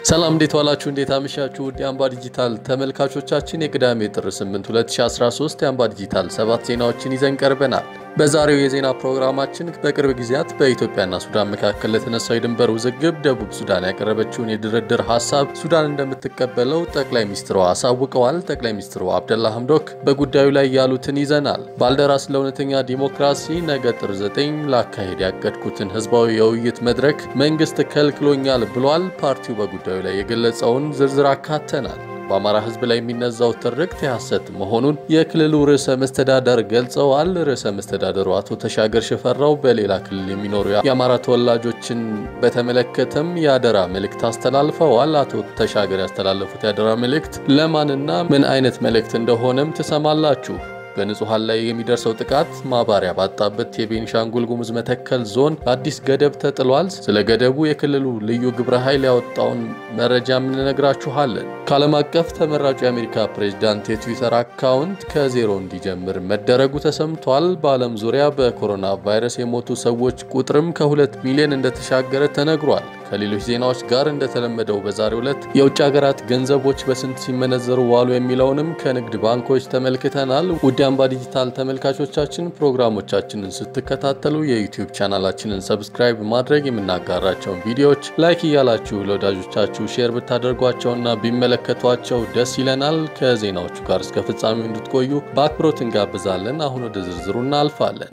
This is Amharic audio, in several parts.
ሰላም እንዴት ዋላችሁ? እንዴት አመሻችሁ? ውድ የአምባ ዲጂታል ተመልካቾቻችን የቅዳሜ ጥር 8 2013 የአምባ ዲጂታል ሰባት ዜናዎችን ይዘን ቀርበናል። በዛሬው የዜና ፕሮግራማችን በቅርብ ጊዜያት በኢትዮጵያና ሱዳን መካከል ለተነሳው የድንበር ውዝግብ ደቡብ ሱዳን ያቀረበችውን የድርድር ሀሳብ ሱዳን እንደምትቀበለው ጠቅላይ ሚኒስትሯ አሳውቀዋል። ጠቅላይ ሚኒስትሩ አብደላ ሐምዶክ በጉዳዩ ላይ ያሉትን ይዘናል። ባልደራስ ለእውነተኛ ዲሞክራሲ ነገ ጥር 9 ላካሄድ ያቀድኩትን ህዝባዊ የውይይት መድረክ መንግስት ከልክሎኛል ብሏል። ፓርቲው በጉዳዩ ላይ የገለጸውን ዝርዝር አካተናል። በአማራ ህዝብ ላይ የሚነዛው ትርክት የሐሰት መሆኑን የክልሉ ርዕሰ መስተዳደር ገልጸዋል። ርዕሰ መስተዳደሩ አቶ ተሻገር ሽፈራው በሌላ ክልል የሚኖሩ የአማራ ተወላጆችን በተመለከተም የአደራ መልእክት አስተላልፈዋል። አቶ ተሻገር ያስተላለፉት የአደራ መልእክት ለማንና ምን አይነት መልእክት እንደሆነም ትሰማላችሁ። በንጹሐን ላይ የሚደርሰው ጥቃት ማባሪያ ባጣበት የቤኒሻንጉል ጉሙዝ መተከል ዞን አዲስ ገደብ ተጥሏል። ስለ ገደቡ የክልሉ ልዩ ግብረ ኃይል ያወጣውን መረጃም እንነግራችኋለን። ከዓለም አቀፍ ተመራጩ የአሜሪካ ፕሬዝዳንት የትዊተር አካውንት ከዜሮ እንዲጀምር መደረጉ ተሰምቷል። በዓለም ዙሪያ በኮሮና ቫይረስ የሞቱ ሰዎች ቁጥርም ከሁለት ሚሊዮን እንደተሻገረ ተነግሯል። ከሌሎች ዜናዎች ጋር እንደተለመደው በዛሬው ዕለት የውጭ ሀገራት ገንዘቦች በስንት ሲመነዘሩ ዋሉ የሚለውንም ከንግድ ባንኮች ተመልክተናል። ውድ አምባ ዲጂታል ተመልካቾቻችን ፕሮግራሞቻችንን ስትከታተሉ የዩቲዩብ ቻናላችንን ሰብስክራይብ ማድረግ የምናጋራቸውን ቪዲዮዎች ላይክ እያላችሁ ለወዳጆቻችሁ ሼር ብታደርጓቸውና ቢመለከቷቸው ደስ ይለናል። ከዜናዎቹ ጋር እስከ ፍጻሜው እንድትቆዩ በአክብሮት እንጋብዛለን። አሁን ወደ ዝርዝሩ እናልፋለን።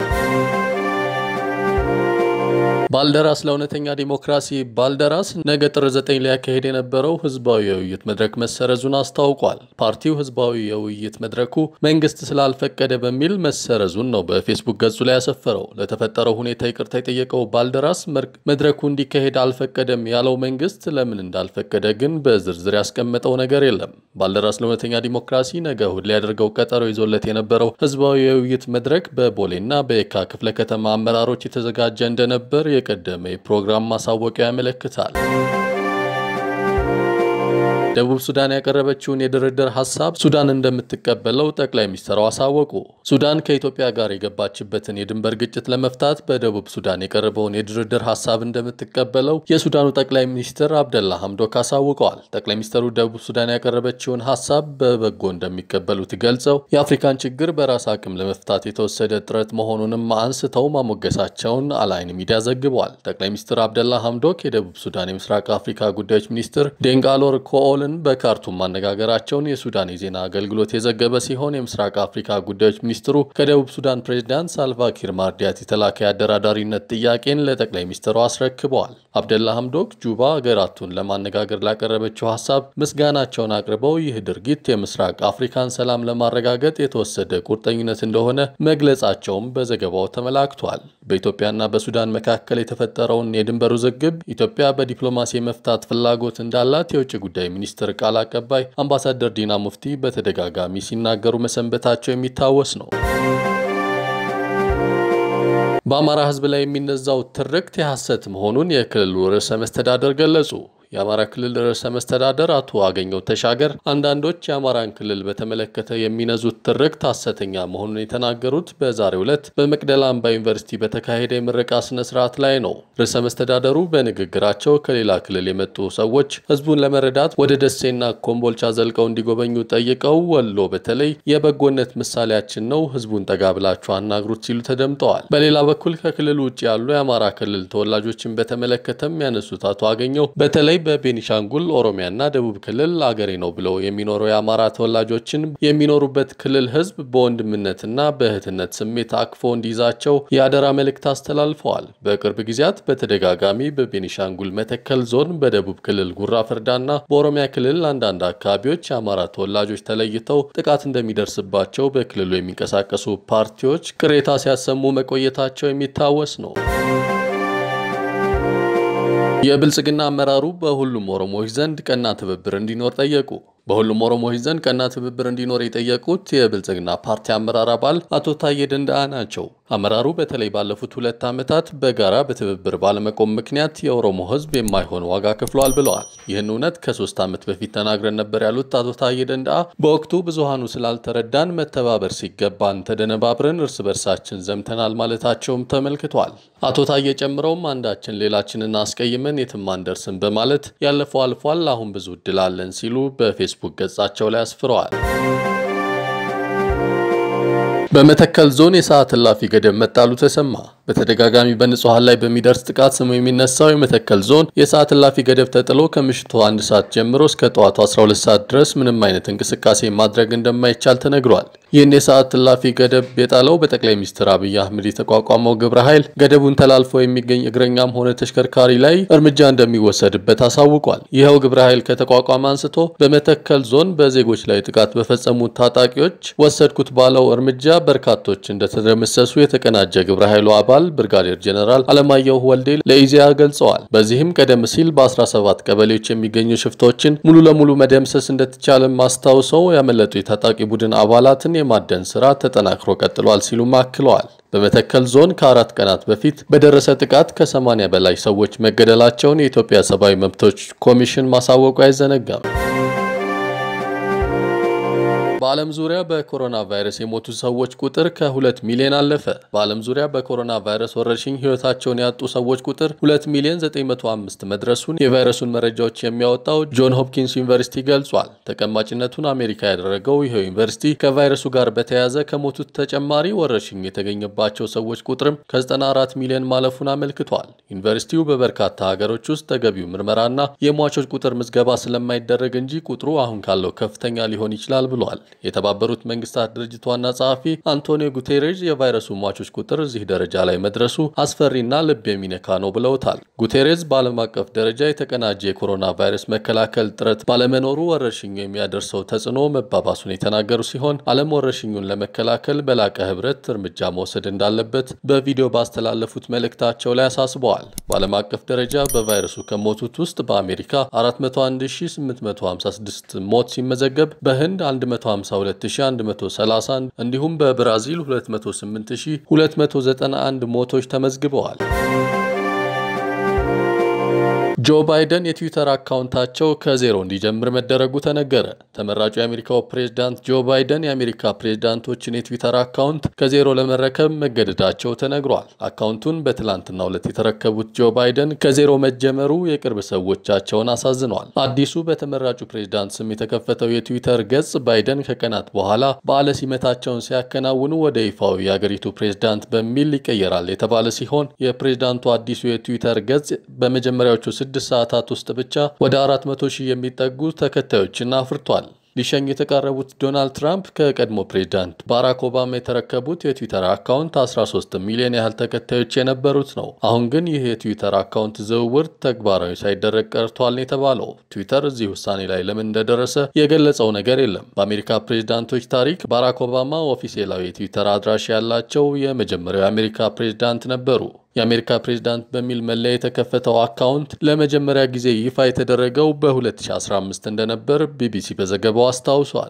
ባልደራስ ለእውነተኛ ዲሞክራሲ ባልደራስ ነገ ጥር 9 ሊያካሄድ የነበረው ህዝባዊ የውይይት መድረክ መሰረዙን አስታውቋል። ፓርቲው ህዝባዊ የውይይት መድረኩ መንግስት ስላልፈቀደ በሚል መሰረዙን ነው በፌስቡክ ገጹ ላይ ያሰፈረው። ለተፈጠረው ሁኔታ ይቅርታ የጠየቀው ባልደራስ መድረኩ እንዲካሄድ አልፈቀደም ያለው መንግስት ለምን እንዳልፈቀደ ግን በዝርዝር ያስቀመጠው ነገር የለም። ባልደራስ ለእውነተኛ ዲሞክራሲ ነገ እሁድ ሊያደርገው ቀጠሮ ይዞለት የነበረው ህዝባዊ የውይይት መድረክ በቦሌና በየካ ክፍለ ከተማ አመራሮች የተዘጋጀ እንደነበር የቀደመ የፕሮግራም ማሳወቂያ ያመለክታል። ደቡብ ሱዳን ያቀረበችውን የድርድር ሀሳብ ሱዳን እንደምትቀበለው ጠቅላይ ሚኒስትሩ አሳወቁ። ሱዳን ከኢትዮጵያ ጋር የገባችበትን የድንበር ግጭት ለመፍታት በደቡብ ሱዳን የቀረበውን የድርድር ሀሳብ እንደምትቀበለው የሱዳኑ ጠቅላይ ሚኒስትር አብደላ ሐምዶክ አሳውቀዋል። ጠቅላይ ሚኒስትሩ ደቡብ ሱዳን ያቀረበችውን ሀሳብ በበጎ እንደሚቀበሉት ገልጸው የአፍሪካን ችግር በራስ አቅም ለመፍታት የተወሰደ ጥረት መሆኑንም አንስተው ማሞገሳቸውን አላይን ሚዲያ ዘግቧል። ጠቅላይ ሚኒስትር አብደላ ሐምዶክ የደቡብ ሱዳን የምስራቅ አፍሪካ ጉዳዮች ሚኒስትር ዴንጋሎር ኮኦል በካርቱም ማነጋገራቸውን የሱዳን የዜና አገልግሎት የዘገበ ሲሆን የምስራቅ አፍሪካ ጉዳዮች ሚኒስትሩ ከደቡብ ሱዳን ፕሬዝዳንት ሳልቫኪር ማርዲያት የተላከ የአደራዳሪነት ጥያቄን ለጠቅላይ ሚኒስትሩ አስረክበዋል። አብደላ ሐምዶክ ጁባ ሀገራቱን ለማነጋገር ላቀረበችው ሀሳብ ምስጋናቸውን አቅርበው ይህ ድርጊት የምስራቅ አፍሪካን ሰላም ለማረጋገጥ የተወሰደ ቁርጠኝነት እንደሆነ መግለጻቸውም በዘገባው ተመላክቷል። በኢትዮጵያና በሱዳን መካከል የተፈጠረውን የድንበር ውዝግብ ኢትዮጵያ በዲፕሎማሲ የመፍታት ፍላጎት እንዳላት የውጭ ጉዳይ ሚኒስትር ቃል አቀባይ አምባሳደር ዲና ሙፍቲ በተደጋጋሚ ሲናገሩ መሰንበታቸው የሚታወስ ነው። በአማራ ሕዝብ ላይ የሚነዛው ትርክት የሐሰት መሆኑን የክልሉ ርዕሰ መስተዳደር ገለጹ። የአማራ ክልል ርዕሰ መስተዳደር አቶ አገኘው ተሻገር አንዳንዶች የአማራን ክልል በተመለከተ የሚነዙት ትርክት ሐሰተኛ መሆኑን የተናገሩት በዛሬው ዕለት በመቅደላ አምባ ዩኒቨርሲቲ በተካሄደ የምረቃ ስነ ስርዓት ላይ ነው። ርዕሰ መስተዳደሩ በንግግራቸው ከሌላ ክልል የመጡ ሰዎች ህዝቡን ለመረዳት ወደ ደሴና ኮምቦልቻ ዘልቀው እንዲጎበኙ ጠይቀው ወሎ በተለይ የበጎነት ምሳሌያችን ነው፣ ህዝቡን ጠጋ ብላችሁ አናግሩት ሲሉ ተደምጠዋል። በሌላ በኩል ከክልሉ ውጭ ያሉ የአማራ ክልል ተወላጆችን በተመለከተም ያነሱት አቶ አገኘው በተለይ በቤኒሻንጉል ኦሮሚያና ደቡብ ክልል አገሬ ነው ብለው የሚኖሩ የአማራ ተወላጆችን የሚኖሩበት ክልል ህዝብ በወንድምነትና በእህትነት ስሜት አቅፎ እንዲይዛቸው የአደራ መልእክት አስተላልፈዋል። በቅርብ ጊዜያት በተደጋጋሚ በቤኒሻንጉል መተከል ዞን፣ በደቡብ ክልል ጉራ ፍርዳና በኦሮሚያ ክልል አንዳንድ አካባቢዎች የአማራ ተወላጆች ተለይተው ጥቃት እንደሚደርስባቸው በክልሉ የሚንቀሳቀሱ ፓርቲዎች ቅሬታ ሲያሰሙ መቆየታቸው የሚታወስ ነው። የብልጽግና አመራሩ በሁሉም ኦሮሞዎች ዘንድ ቀና ትብብር እንዲኖር ጠየቁ። በሁሉም ኦሮሞዎች ዘንድ ቀና ትብብር እንዲኖር የጠየቁት የብልጽግና ፓርቲ አመራር አባል አቶ ታዬ ደንደአ ናቸው። አመራሩ በተለይ ባለፉት ሁለት ዓመታት በጋራ በትብብር ባለመቆም ምክንያት የኦሮሞ ሕዝብ የማይሆን ዋጋ ከፍሏል ብለዋል። ይህን እውነት ከሶስት ዓመት በፊት ተናግረን ነበር ያሉት አቶ ታዬ ደንደአ በወቅቱ ብዙሃኑ ስላልተረዳን መተባበር ሲገባን ተደነባብረን እርስ በርሳችን ዘምተናል ማለታቸውም ተመልክቷል። አቶ ታዬ ጨምረውም አንዳችን ሌላችንን አስቀይመን የትም አንደርስም በማለት ያለፈው አልፏል፣ አሁን ብዙ እድል አለን ሲሉ በፌስቡክ ገጻቸው ላይ አስፍረዋል። በመተከል ዞን የሰዓት እላፊ ገደብ መጣሉ ተሰማ። በተደጋጋሚ በንጹሐን ላይ በሚደርስ ጥቃት ስሙ የሚነሳው የመተከል ዞን የሰዓት እላፊ ገደብ ተጥሎ ከምሽቱ አንድ ሰዓት ጀምሮ እስከ ጠዋቱ 12 ሰዓት ድረስ ምንም አይነት እንቅስቃሴ ማድረግ እንደማይቻል ተነግሯል። ይህን የሰዓት እላፊ ገደብ የጣለው በጠቅላይ ሚኒስትር አብይ አህመድ የተቋቋመው ግብረ ኃይል ገደቡን ተላልፎ የሚገኝ እግረኛም ሆነ ተሽከርካሪ ላይ እርምጃ እንደሚወሰድበት አሳውቋል። ይኸው ግብረ ኃይል ከተቋቋመ አንስቶ በመተከል ዞን በዜጎች ላይ ጥቃት በፈጸሙት ታጣቂዎች ወሰድኩት ባለው እርምጃ በርካቶች እንደተደመሰሱ የተቀናጀ ግብረ ኃይሉ አባል ብርጋዴር ጀነራል አለማየሁ ወልዴ ለኢዜአ ገልጸዋል። በዚህም ቀደም ሲል በ17 ቀበሌዎች የሚገኙ ሽፍቶችን ሙሉ ለሙሉ መደምሰስ እንደተቻለም አስታውሰው ያመለጡ የታጣቂ ቡድን አባላትን የማደን ስራ ተጠናክሮ ቀጥሏል ሲሉም አክለዋል። በመተከል ዞን ከአራት ቀናት በፊት በደረሰ ጥቃት ከ80 በላይ ሰዎች መገደላቸውን የኢትዮጵያ ሰብአዊ መብቶች ኮሚሽን ማሳወቁ አይዘነጋም። በዓለም ዙሪያ በኮሮና ቫይረስ የሞቱ ሰዎች ቁጥር ከ2 ሚሊዮን አለፈ። በዓለም ዙሪያ በኮሮና ቫይረስ ወረርሽኝ ሕይወታቸውን ያጡ ሰዎች ቁጥር 2 ሚሊዮን 905 መድረሱን የቫይረሱን መረጃዎች የሚያወጣው ጆን ሆፕኪንስ ዩኒቨርሲቲ ገልጿል። ተቀማጭነቱን አሜሪካ ያደረገው ይኸው ዩኒቨርሲቲ ከቫይረሱ ጋር በተያያዘ ከሞቱት ተጨማሪ ወረርሽኝ የተገኘባቸው ሰዎች ቁጥርም ከ94 ሚሊዮን ማለፉን አመልክቷል። ዩኒቨርሲቲው በበርካታ ሀገሮች ውስጥ ተገቢው ምርመራና የሟቾች ቁጥር ምዝገባ ስለማይደረግ እንጂ ቁጥሩ አሁን ካለው ከፍተኛ ሊሆን ይችላል ብሏል። የተባበሩት መንግስታት ድርጅት ዋና ጸሐፊ አንቶኒዮ ጉቴሬዥ የቫይረሱ ሟቾች ቁጥር እዚህ ደረጃ ላይ መድረሱ አስፈሪና ልብ የሚነካ ነው ብለውታል። ጉቴሬዝ በዓለም አቀፍ ደረጃ የተቀናጀ የኮሮና ቫይረስ መከላከል ጥረት ባለመኖሩ ወረርሽኙ የሚያደርሰው ተጽዕኖ መባባሱን የተናገሩ ሲሆን ዓለም ወረርሽኙን ለመከላከል በላቀ ህብረት እርምጃ መውሰድ እንዳለበት በቪዲዮ ባስተላለፉት መልእክታቸው ላይ አሳስበዋል። በዓለም አቀፍ ደረጃ በቫይረሱ ከሞቱት ውስጥ በአሜሪካ 401856 ሞት ሲመዘገብ በህንድ 152131 እንዲሁም በብራዚል 208291 ሞቶች ተመዝግበዋል። ጆ ባይደን የትዊተር አካውንታቸው ከዜሮ እንዲጀምር መደረጉ ተነገረ። ተመራጩ የአሜሪካው ፕሬዝዳንት ጆ ባይደን የአሜሪካ ፕሬዝዳንቶችን የትዊተር አካውንት ከዜሮ ለመረከብ መገደዳቸው ተነግሯል። አካውንቱን በትላንትናው ዕለት የተረከቡት ጆ ባይደን ከዜሮ መጀመሩ የቅርብ ሰዎቻቸውን አሳዝኗል። አዲሱ በተመራጩ ፕሬዝዳንት ስም የተከፈተው የትዊተር ገጽ ባይደን ከቀናት በኋላ በዓለ ሲመታቸውን ሲያከናውኑ ወደ ይፋዊ የአገሪቱ ፕሬዝዳንት በሚል ይቀየራል የተባለ ሲሆን የፕሬዝዳንቱ አዲሱ የትዊተር ገጽ በመጀመሪያዎቹ ስድስት ሰዓታት ውስጥ ብቻ ወደ 400 ሺህ የሚጠጉ ተከታዮችን አፍርቷል። ሊሸኙ የተቃረቡት ዶናልድ ትራምፕ ከቀድሞ ፕሬዝዳንት ባራክ ኦባማ የተረከቡት የትዊተር አካውንት 13 ሚሊዮን ያህል ተከታዮች የነበሩት ነው። አሁን ግን ይህ የትዊተር አካውንት ዝውውር ተግባራዊ ሳይደረግ ቀርቷል የተባለው ትዊተር እዚህ ውሳኔ ላይ ለምን እንደደረሰ የገለጸው ነገር የለም። በአሜሪካ ፕሬዝዳንቶች ታሪክ ባራክ ኦባማ ኦፊሴላዊ የትዊተር አድራሽ ያላቸው የመጀመሪያው የአሜሪካ ፕሬዝዳንት ነበሩ። የአሜሪካ ፕሬዝዳንት በሚል መለያ የተከፈተው አካውንት ለመጀመሪያ ጊዜ ይፋ የተደረገው በ2015 እንደነበር ቢቢሲ በዘገባው አስታውሷል።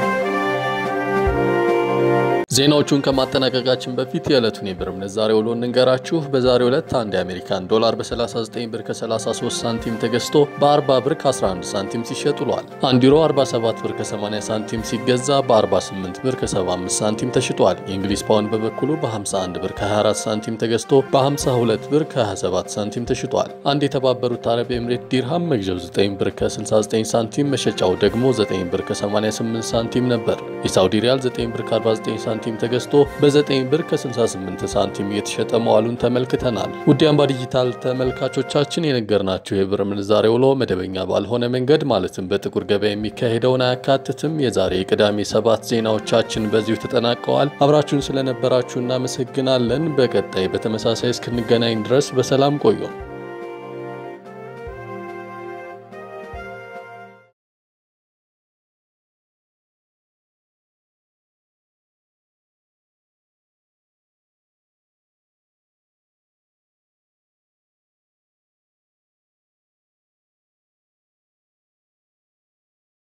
ዜናዎቹን ከማጠናቀቃችን በፊት የዕለቱን የብር ምንዛሬ ውሎ እንንገራችሁ። በዛሬው ዕለት አንድ የአሜሪካን ዶላር በ39 ብር ከ33 ሳንቲም ተገዝቶ በ40 ብር ከ11 ሳንቲም ሲሸጥ ውሏል። አንድ ዩሮ 47 ብር ከ80 ሳንቲም ሲገዛ በ48 ብር ከ75 ሳንቲም ተሽጧል። የእንግሊዝ ፓውንድ በበኩሉ በ51 ብር ከ24 ሳንቲም ተገዝቶ በ52 ብር ከ27 ሳንቲም ተሽጧል። አንድ የተባበሩት አረብ ኤምሬት ዲርሃም መግዣው 9 ብር ከ69 ሳንቲም መሸጫው ደግሞ 9 ብር ከ88 ሳንቲም ነበር። የሳውዲ ሪያል 9 ብር ከ49 ሳንቲም ተገዝቶ በ9 ብር ከ68 ሳንቲም እየተሸጠ መዋሉን ተመልክተናል። ውድ አምባ ዲጂታል ተመልካቾቻችን የነገርናችሁ የብር ምንዛሬ ውሎ መደበኛ ባልሆነ መንገድ ማለትም በጥቁር ገበያ የሚካሄደውን አያካትትም። የዛሬ የቅዳሜ ሰባት ዜናዎቻችን በዚሁ ተጠናቀዋል። አብራችሁን ስለነበራችሁ እናመሰግናለን። በቀጣይ በተመሳሳይ እስክንገናኝ ድረስ በሰላም ቆዩ።